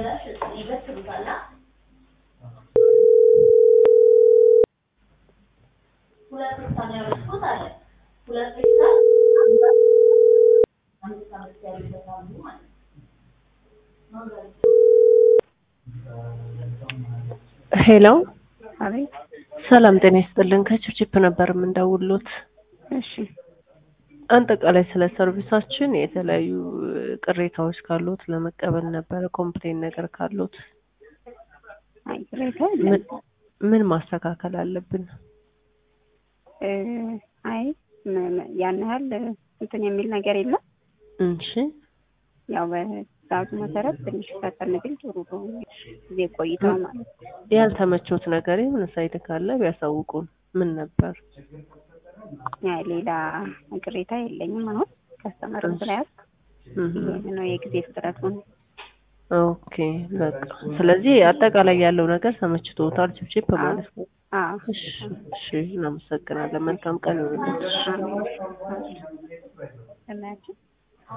ሄሎ አቤት። ሰላም ጤና ይስጥልን። ከችፕችፕ ነበር የምንደውሉት። እሺ አጠቃላይ ስለ ሰርቪሳችን የተለያዩ ቅሬታዎች ካሉት ለመቀበል ነበረ። ኮምፕሌን ነገር ካሉት አይ ቅሬታ ምን የለም። ምን ማስተካከል አለብን? እ አይ ም- ም- ያን ያህል እንትን የሚል ነገር የለም። እሺ ያው በትዕዛዙ መሰረት ትንሽ ፈጠን ቢል ጥሩ ነው። ጊዜ ቆይታ ማለት ነው። ያልተመቾት ነገር የሆነ ሳይድ ካለ ቢያሳውቁን። ምን ነበር? አይ ሌላ ቅሬታ የለኝም። አሁን ከስተመርም ስለያዝኩ እህ ይሄን ነው የጊዜ ፍጥረት ነው። ኦኬ በቃ ስለዚህ አጠቃላይ ያለው ነገር ተመችቶታል ችፕችፕ ማለት ነው። አዎ እሺ እሺ እናመሰግናለን። መልካም ቀን ይሁንልሽ። አሜን። እናያችን